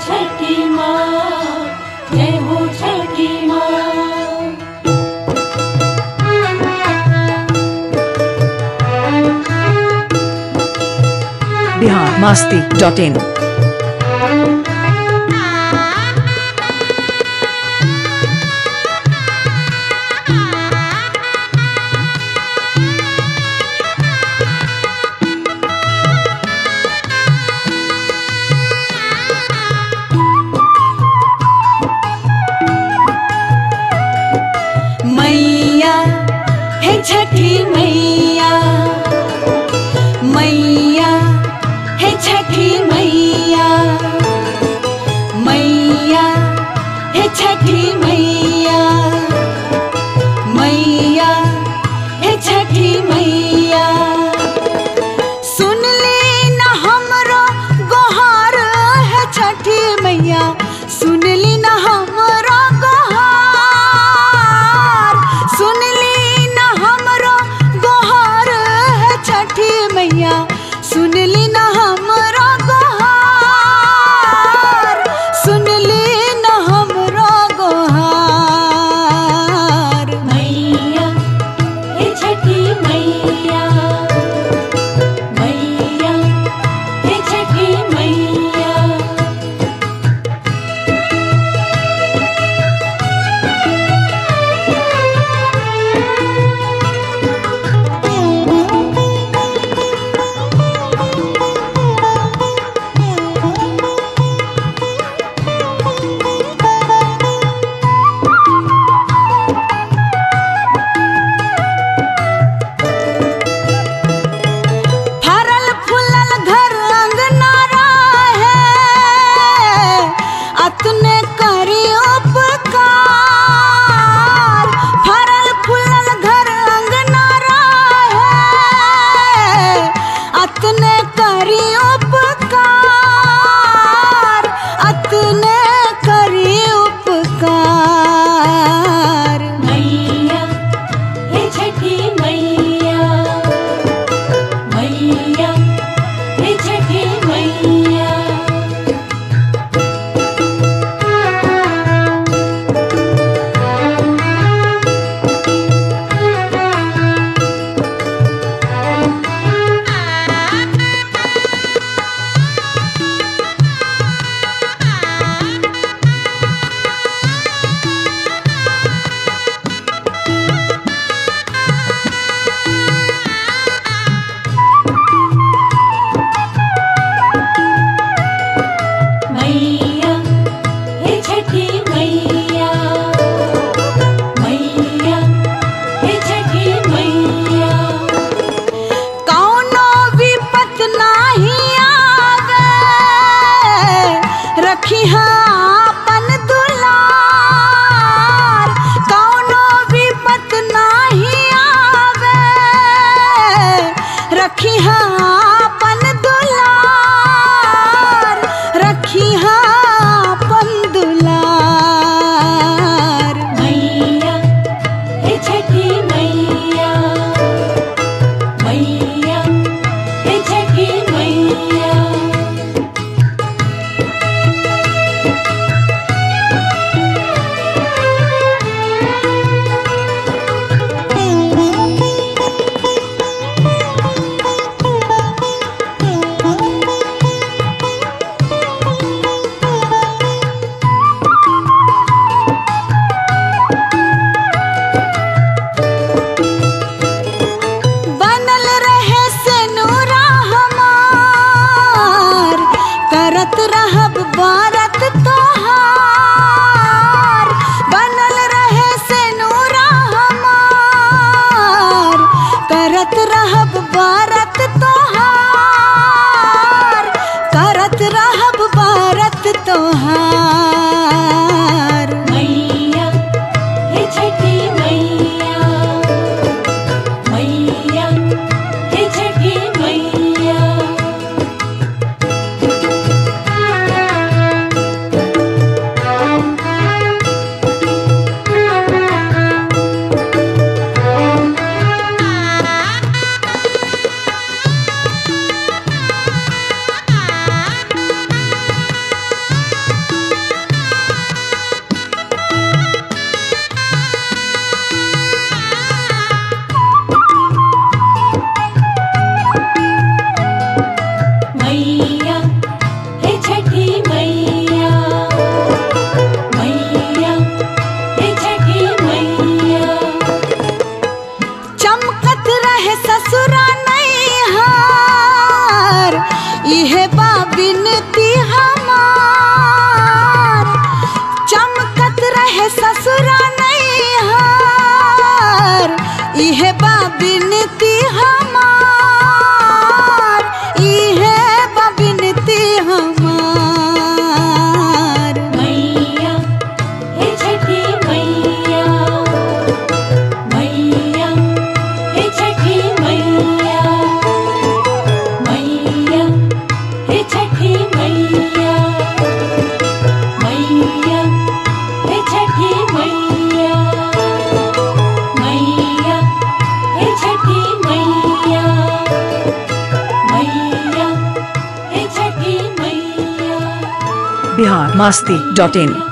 छठी माँ जय हो छठी माँ बिहार मास्ती डॉट इन मैया है छठी मैया मैया है छठी मैया मैया है छठी मैया मैया है छठी मैया सुन ली न हमरो गोहार है छठी मैया सुन ली न हमरो गोहार सुन ली न हमरो गोहार है छठी मैया सुन ली न हमरो गोहार सुन ली न हमरो गोहार मैया हे छठी मैया मैया हे छठी मैया फरल फूलल घर अंगना है अतने करी उपकार फरल फूलल घर अंगना है अतने करी उपकार अतने करी उपकार मैया हे छठी मैया मैया हे छठी मैया मैया हे छठी मैया मैया हे छठी मैया कौनो विपत नाही आवे रखी अपन दुलार कौनो विपत नाही आवे रखी अपन दुलार रखी अपन दुलार मैया हे छठी मैया मैया हे छठी मैया बनल रहे से नूरा हमार करत रहब बारत तोहार बनल रहे से नूरा हमार करत रहब बारत तोहार करत रहब बारत तोहार मैया हे छठी मैया मैया हे छठी मैया इहे ससुरा नैहर इहे बा बिनती हमार इहे बा बिनती हमार मैया हे छठी मैया मैया हे छठी मैया मैया हे छठी मैया मैया हे छठी मैया मैया हे छठी मैया मैया हे छठी मैया बिहार मास्ती डॉट इन